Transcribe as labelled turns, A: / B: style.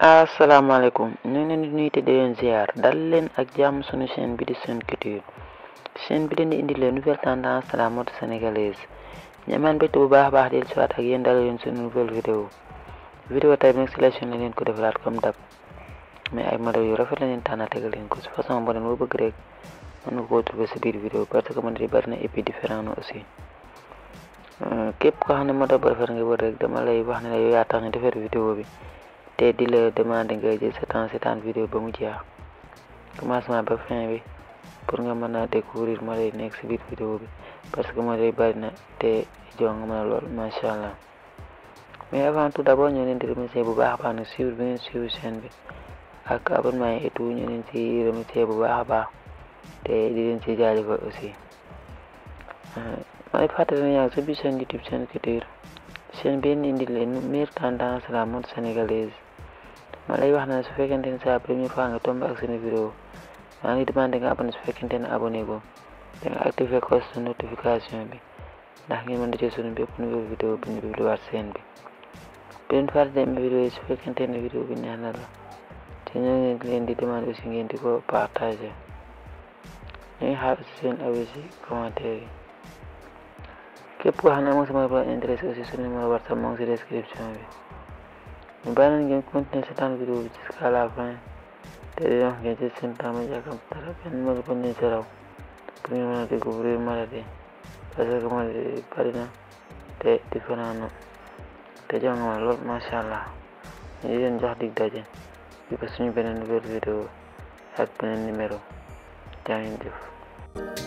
A: asalaamaaleykum ñu ngi leen di nuyu te di leen ziar dal leen ak jàmm suñu chaîne bi di Sen Culture chaîne bi leen di indi leen nouvelle tendance de la mode sénégalaise ñamaan mbégte bu baax a baax del siwaat ak yéen dal leen suñu nouvelle vidéo vidéo tey bi nag sélection la leen ko defalaat comme dab mais ay modèles yu rafet la leen tànn tegal leen ko si façon boo leen boo bëgg rek mën nga koo trouver si biir vidéo parce que modèles yi bari na et puis différent na aussi képp koo xam ne modèle bu rafet nga wër rek dama lay wax ne la yow yaa tax ne defar vidéo bi te di la demander nga jël sa temps seetaan vidéo ba mu jeex commencement ba fin bi pour nga mën a découvrir modèle yi nekk si biir vidéo bi parce que modèle yi bari na te jox nga mën a lool macha allah mais avant tout d'abord ñoo leen di remercier bu baax a baax nag suivre bi ngeen suivre chaîne bi ak abonnement yi et tout ñu leen ci remercier bu baax a baax te di leen ci jaajëfal aussi may fàttali ne yaa ngi sa biir chaîne YouTube Sen Culture chaîne bi indi indi leen meilleure tendance la mode sénégalaise ma lay wax na su fekkente ne sa première fois nga tombé ak seen vidéo maa ngi demandé nga abonné su fekkente ne abonné ko da nga activé cloche de notification bi ndax ngeen mën di jël suñu bépp nouvelle vidéo bi ñu publiwaat seen bi bu leen fàtte dem vidéo yi su fekkente ne vidéo bi neex na la te ñoo ngi leen di demandé aussi ngeen di ko partagé ñu ngi xaar aussi seen avis ci commentaire yi képp koo xam ne moom sama ba intéressé aussi suñu numéro WhatsApp moo ngi si description bi ñu bàyyi leen ngeen continuer seetaan vidéo bi jusqu'à la fin te di wax ngeen ci seen temps ma jàkkam dara benn mag ba ñu si raw pour ñu mën a découvrir maladie parce que maladie bari na te différent na te jox nga ma lool macha allah ñu di leen jox dig daje bi ba suñu beneen nouvelle vidéo ak beneen numéro jaa ngeen jëf